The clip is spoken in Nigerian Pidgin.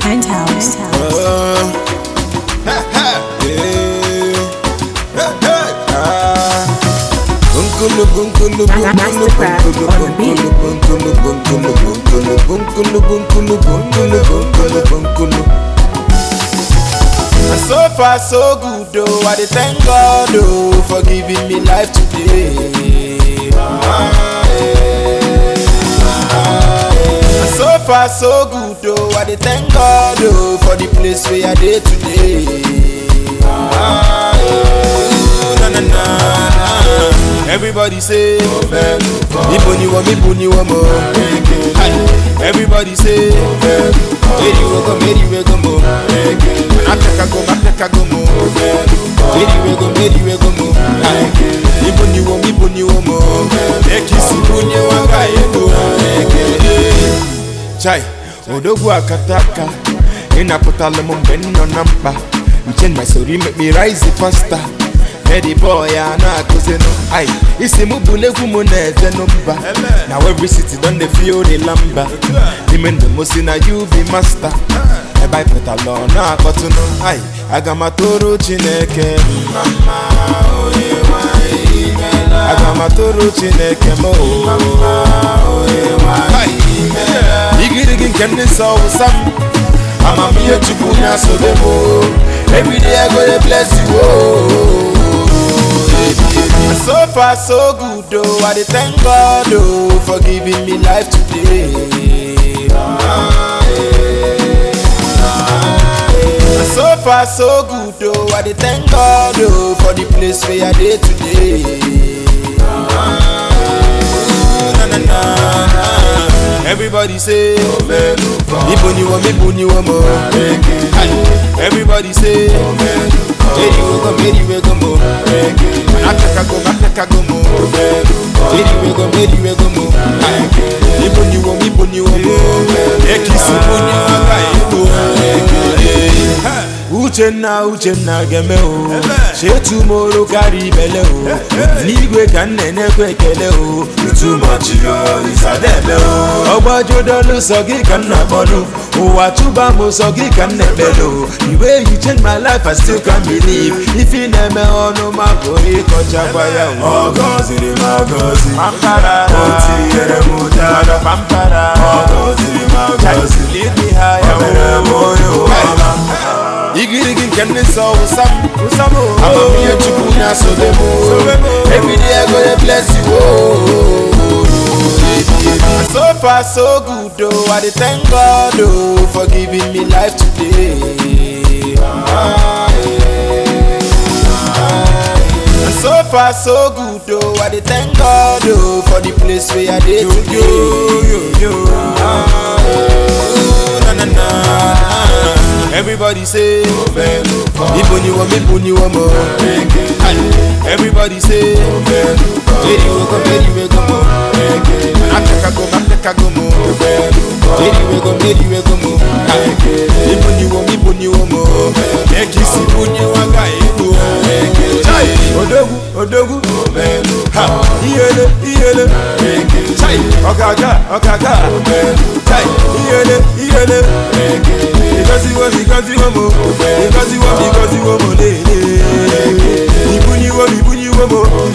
Penthouse. Uh, ha, ha, yeah. Ha, ha, ah. Bunkulu, bunkulu, bunkulu, Mastercraft bunkulu, on the beat. bunkulu, bunkulu, bunkulu, bunkulu, bunkulu, bunkulu, bunkulu, bunkulu. And so far so good oh, I dey thank God oh for giving me life today. Ah, yeah. Ah, yeah. And so far so good oh, I dey thank God oh for the place where I dey today. Ah, yeah. na, na, na, na. Everybody say, Ibo ni wo, Ibo ni wo mo. Hi. Everybody say, Meri we go, Meri we go mo. Ateka go, Ateka go mo. Meri we go, Meri we go mo. Hi. Ibo ni wo, Ibo ni wo mo. Ekisi bunye wanga ego. Chai, odogwu akataka ịnapụtala m mgbe m nọ na mkpa nche my story make me rise faster Eddie boy a na-akụzinụ ai isi m bụ n'egwu m na-ejenụ mba na every city don dey feel the lamba n'ime ndụ m si na you be master ebe anyị pụtala ọ na-akpọtụnụ ai aga m atụrụ chineke mma mma onye nwanyị imela aga m atụrụ chineke m o onye nwanyị imela igirigi nke ndị nsọ wụsa m amamihe chukwu na-asobe m o. everyday i go dey bless you o. And so far so good oh, I dey thank God oh for giving me life today. Ah, yeah. Ah, yeah. And so far so good oh, I dey thank God oh for the place where I dey today. Ah, yeah. na, na, na, na. Everybody say, Ibo ni wo, Ibo ni wo mo. Hi. Everybody say, Meri we go, Meri we go mo. Ateka go, Ateka go mo. Meri we go, Meri we go mo. Hi. Ibo ni wo, Ibo ni wo mo. Ekisi bunye wanga ego. Uchenna Uchenna geme o chetumoro karịa ibele o n'igwe ka m na-enekwa ekele o itumachi isadebe o ọgbajudolu sọ gị ka m na-akpọnụ ụwa tụba m sọ gị ka m na-ekpele o the way you change my life I still can't believe ife ị na-eme ọnụ ma bụ ịkọchakwa ya o Ọgọziri m agọzi pampara O tinyere m ụdara pampara Ọgọziri m agọzi lead me higher O mere m onye ụwa igirigi nke ndị nsọ wụsam amamihe chukwu na-asobe m everyday I go dey bless you oh. And so far so good oh, I dey thank God oh for giving me life today. Ah, yeah. Ah, yeah. And so far so good oh, I dey thank God oh for the place where I dey today. Ah, yeah. na, na, na. Everybody say, Ibo ni wo, Ibo ni wo mo. Hi. Everybody say, Meri we go, Meri we go mo. Ateka go, Ateka go mo. Meri we go, Meri we go mo. Hi. Ibo ni wo, Ibo ni wo mo. Ekisi bunye wanga ego. Chai, odogwu, odogwu. Ha, iyele, iyele. Chai, ọ̀gágá, ọ̀gágá. Chai, iyele, iyele. Because you want, because you want more. Because you want, because you want more. Ibu ni wo, ibu ni wo mo.